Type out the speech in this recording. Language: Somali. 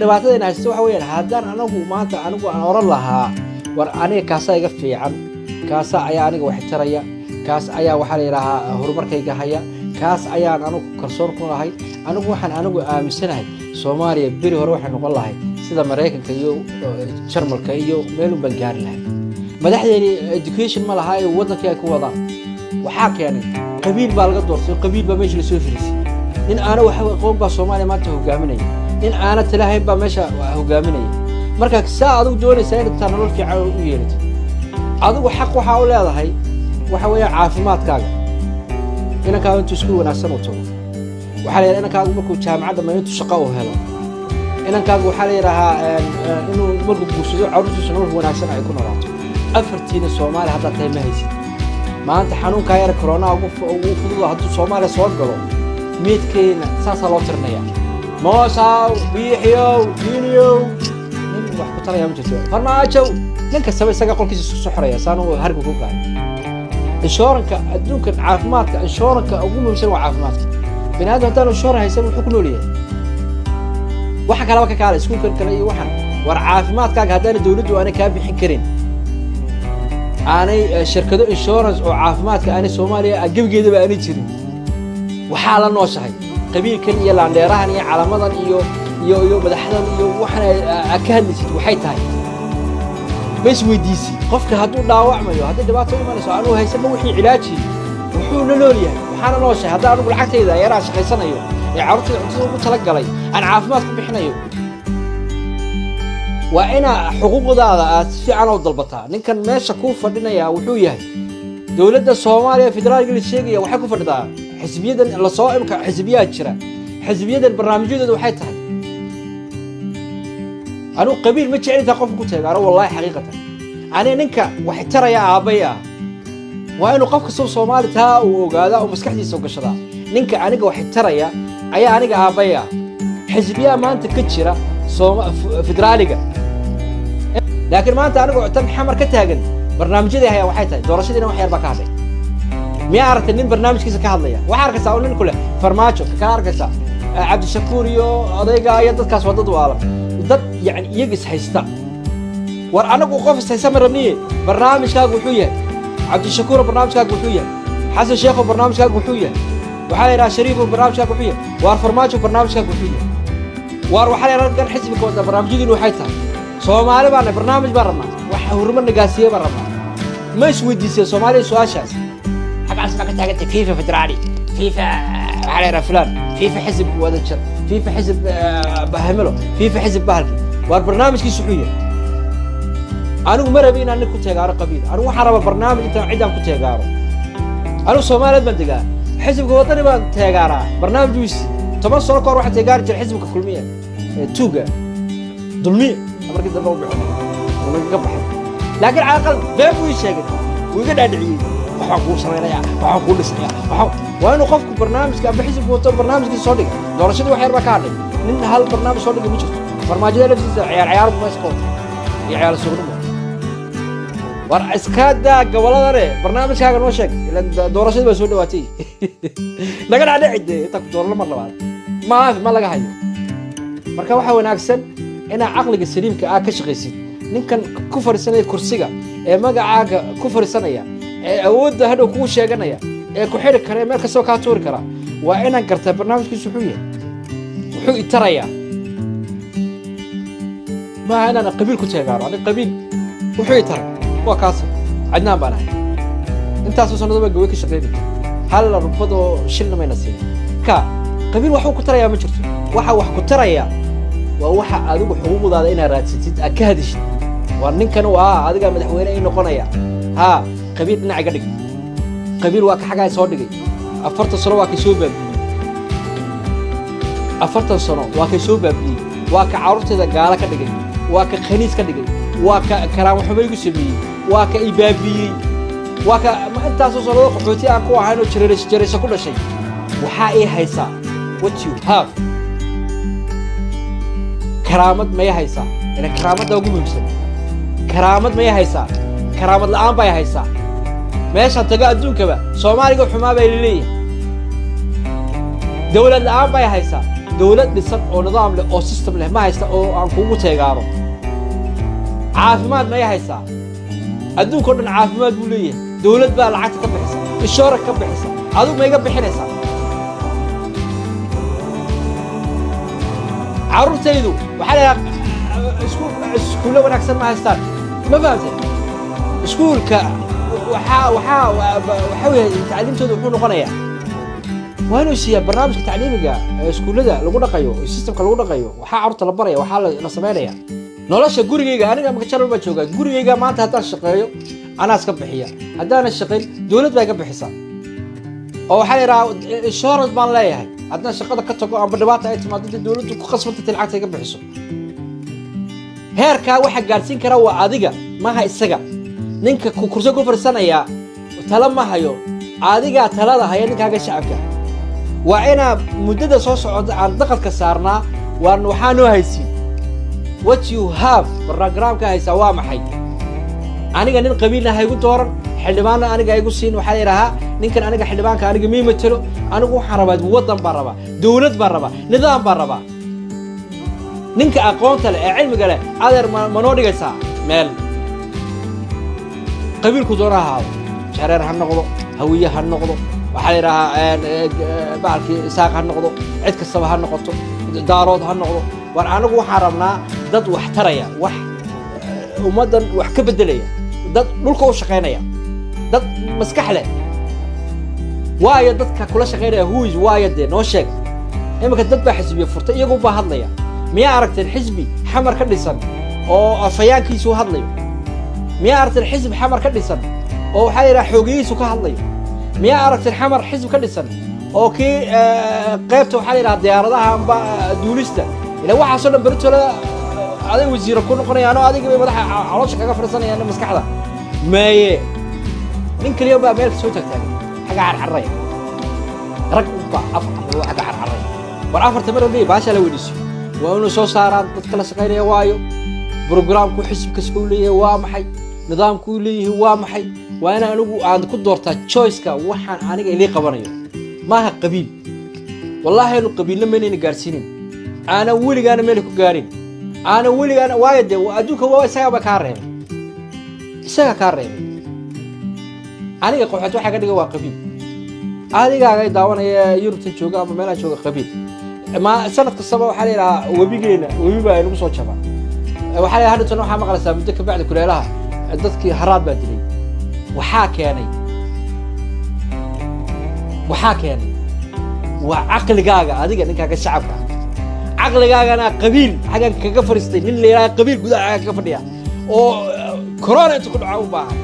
dhibaatadayna haysta waxa weeyaan haddaan anagu maanta anigu aan oran lahaa war aniga kaasaa iga fiican kaasa ayaa aniga wax taraya kaas ayaa waxaa la yidhaahaa horumarkayga haya kaas ayaan anigu kalsoon ku lahay anigu waxaan anigu aaminsanahay soomaaliya beri hore waxay noqon lahay sida maraykanka iyo jarmalka iyo meelun baan gaari lahay madaxdeeni education ma laha ee waddankii ay ku wadaan waxaa keenay qabiil baa laga doortay qabiil baa meesha lasoo firisay nin aana wax aqoon baa soomaaliya maanta hogaaminaya nin aana talahayn baa meesha hogaaminaya marka saa adigu doonaysaa inaad taa nolol fiican u yeelatid adigu xaq waxaa u leedahay waxa weeyaan caafimaadkaaga inankaaga intuu isku wanaagsan u tago waxaa la yidhaha inankaagu markuu jaamacadda ma intuu shaqo u helo inankaagu waxaa la yidhaahaa inuu markuu guursado carruurtiisa nolol wanaagsan ay ku noolaato afartiina soomaaliya haddaad tahay ma haysid maanta xanuunkaa yara koronaa ugu fududo hadduu soomaaliya soo galo meedkeena saasaa loo tirinaya moosaw biixiyow diiniyow nin wax ku talaya ma jirto farmaajow nin kastaba isaga qolkiisa isku soo xoraya saan uu harga ku gahay inshooranka adduunkan caafimaadka inshooranka ugu muhiimsan waa caafimaadka bini aadam haddaan inshooran haysan wuxuu ku nool yahay waxa kalaba ka kaala iskuulkan kale iyo waxan war caafimaadkaaga haddaana dawladdu aanay kaa bixin karin aanay shirkado insurance oo caafimaadka aanay soomaaliya gebigeedaba aanay jirin waxaa la nooshahay qabiilkan iyo laandheerahan iyo calamadan iyo iyo iyo madaxdan iyo waxan ka hadlaysid waxay tahay ma isweydiisi qofka hadduu dhaawacmayo hadday dhibaato imanayso anuu haysanba wixii cilaaji wuxuu la nool yahay waxaana nooshahay haddaan anugu lacagtayda yaraan shaqaysanayo ee carruurtayda cuntada ugu tala galay aan caafimaad ku bixinayo waa inaa xuquuqdaada aad si fiican oo dalbataa ninkan meesha kuu fadhinaya wuxuu yahay dowladda soomaaliya federaalka la sheegaya waxay ku fadhidaa xisbiyadan lasoo imka xisbiyaa jira xisbiyadan barnaamijyadooda waxay tahay anugu qabiil ma jeclintaa qofka ku teegaano wallaahi xaqiiqatan aniga ninka wax taraya aabbay ah waa inuu qof kastoo soomaali taa uu ogaadaa oo maskaxdiisa gashadaa ninka aniga wax taraya ayaa aniga aabbay ah xisbiyaa maanta ka jira federaaliga laakiin maanta anigoo tan xamar ka taagan barnaamijyadii hayaa waxay tahay doorashadiina wax yar baa ka hadlay miyaa aragtay nin barnaamijkiisa ka hadlaya waxaa arkaysaa oo nin ku leh farmaajo kaa arkaysaa cabdishakuur iyo odayga iyo dadkaas waa dad waalan dad yani iyaga is haysta war anagu qof is haysta ma rabniye barnaamijkaagu wuxuu yahay cabdishakuuro barnaamijkaagu wuxuu yahay xasan sheekho barnaamijkaagu wuxuu yahay waxaa la yidhaha shariifo barnaamijkaagu wuxuu yahay waar farmaajo barnaamijkaagu wuxuu yahay waar waxaa la yidhaha dan xisbiga wada barnaamijyadiinu waxay tahay soomaali baana barnaamij baan rabnaa wax horumar nagaasiye baan rabnaa ma isweydiiseen soomaaliya su-aashaas xagaas baa ka taagantay fifa federaali fifa waxaa la yidhaha fulan fifa xisib wadajir fifa xisib bahmelo fifa xisib bahalki waar barnaamijkiisu wuxuu yahay anigu ma rabi inaan nin ku teegaaro qabiil anigu waxaan rabaa barnaamij intaan ciddaan ku teegaaro anigu soomaaliyeed baan degaa xisibka waddani baan teegaaraa barnaamij wiisi toban sano ka hor waxaa teegaari jira xisibka kulmiya tuuga dulmiya markii dambe u bixo nagaga baxay laakiin caaqal been buu ii sheegay wuu iga dhaadhiciyey waxaan kuu samaynayaa waxaan kuu dhisnayaa waxaan waa inuu qofku barnaamijka amba xisibku wato barnaamijkiisa soo dhiga doorashadii wax yar baa ka hadhay nin hal barnaamij soo dhigay ma jirto farmaajada laftiisa ciyaar ciyaar buu meesha ka wata iyo ciyaar sugnimo war iska daa gobolladane barnaamijkaaga noo sheeg ilan doorashadii baa soo dhawaatay naga dhaadhici dee intaa ku doorano mar labaad maafi ma laga hayo marka waxaa wanaagsan inaad caqliga saliimka ah ka shaqaysid ninkan ku fadhiisanaya kursiga ee magacaaga ku fadhiisanaya ee awoodda hadhow kugu sheeganaya ee ku xidhi kara ee meel kastaba kaa tuuri kara waa inaan gartaa barnaamijkiisu wuxuu yahay wuxuu itarayaa maaha inaan qabiil ku teegaano ani qabiil wuxuu itaray waa kaasa cadnaan baan ahay intaasoo sanado baa gawe ka shaqaynaya hal rubadoo shilna mayna siin ka qabiil waxuu ku tarayaa ma jirto waxa wax ku taraya waa waxa adigu xuquuqdaada inaad raadsatid aad ka hadishid waa ninkan uu ah adigaa madaxweyne ii noqonaya haa qabiil dhinac iga dhig qabiil waa ka xagaa soo dhigay afartan sano waa kay soo baabi'iyey afartan sano waa kay soo baabi'iyey waa ka carruurteeda gaalo ka dhigay waa ka khaniis ka dhigay waa ka karaamo xumo igu sameeyey waa ka i baabi'iyey waa ka ma intaasoo sanado qaxooti aan ku ahayn oo jarayso jarayso ku dhashay waxaa ii haysaa what you have karaamad maya haysaa ina karaamadda ugu muhiimsan karaamad maya haysaa karaamad la'aan bay haysaa meeshaan tago adduunkaba soomaaliga xumaa bay laleeyahay dawlad la'aan bay haysaa dowlad dhisan oo nidaam leh oo system leh ma haysta oo aan kugu teegaano caafimaad maya haysaa adduunka o dhan caafimaad buu leeyahay dowlad baa lacagta ka bixisa inshoora ka bixisa adigu ma iga bixinaysaa carruurtaydu waxaa leedaha iskuulle wanaagsan ma haystaan ma fahamtay iskuulka waxaa waxaa waxaa weeye tacliimtooda wuxuu noqonayaa waa inuu siiyaa barnaamijka tacliimiga ee iskuullada lagu dhaqayo systemka lagu dhaqayo waxaa carruurta la baraya waxaa la samaynaya nolosha gurigayga aniga makajaral baa joogaa gurigayga maanta haddaan shaqeeyo anaa iska bixiya haddaanan shaqayn dowlad baa iga bixisa oo waxaa la yidhahaa insurance baan leeyahay haddaan shaqada ka tago amba dhibaata ay timaado dee dowladdu ku khasbantay lacagta iga bixiso heerkaa waxaa gaadhsiin kara waa adiga maha isaga ninka kurso ku farsanayaa tala ma hayo adigaa talada haya ninkaaga shacabka waa inaa muddada soo socota aan daqadka saarnaa waan waxaa noo haysiin what you have barogramka haysaa waa maxay aniga nin qabiilna haygu dooran xildhibaanna aniga haygu siin waxaa la yidhahaa ninkan aniga xildhibaanka aniga mii matelo anigu waxaan rabaa waddan baan rabaa dowlad baan rabaa nidaam baan rabaa ninka aqoonta leh ee cilmiga leh adeer ma noo dhigaysaa meel qabiilku doona ahaado jareer ha noqdo hawiye ha noqdo waxaa la yidhahaa baalkii isaaq ha noqdo cid kastaba ha noqoto daarood ha noqdo war anigu waxaan rabnaa dad wax taraya wax ummaddan wax ka beddelaya dad dhulka u shaqaynaya dad maskax leh waayo dadka kula shaqaynaya huis waayo dee noo sheeg iminka dad baa xisbiya furtay iyagu baa hadlaya miyaa aragteen xisbi xamar ka dhisan oo afayaankiisu hadlayo miyaa aragteen xisbi xamar ka dhisan oo waxaa yidhaha xoogiyihiisu ka hadlayo miyaa aragteen xamar xisbi ka dhisan oo kii qaybta waxaa yidhaha diyaaradaha amba duulista ila waxaasoo dhan beritoola aday wasiira ku noqonayaan oo adiga bay madaxa caloosha kaga fadhiisanayaan maskaxda maye nin kaliya baa meel soo taagtaagan xagga carcarraya rag baa afar xagga carcarraya war afarta mar odhaya baashaa la weydiisiyo waa inuu soo saaraan dadka la shaqaynaya waayo brogramku xisib kasta uu leeyahay waa maxay nidaamku uu leeyahay waa maxay waa in anigu aan ku doortaa choiceka waxaan aniga ilii qabanayo maaha qabiil wallaahi anu qabiilna maynayna gaadhsiinin aanan weligaana meel ku gaarin aanan weligaana waayo dee adduunka waa isagaaba kaa reebay isaga kaa reebay aniga qoxood waxaa ka dhiga waa qabiil adigaaga daawanaya yurubtan jooga ama meelaha jooga qabiil ma sanad kastaba waxaa la yidhahaa webigeena webi baa inagu soo jaba waxaa la hadhatan waxaa maqlaysaa muddo kabacdi kuleelaha dadkii haraad baa dilay waxaa keenay waxaa keenay waa caqligaaga adiga ninkaaga shacabka caqligaagana qabiil xaggan kaga fadhiistay nin la yidhaha qabiil gudaha kaga fadhiya oo corona inta ku dhaca u baahan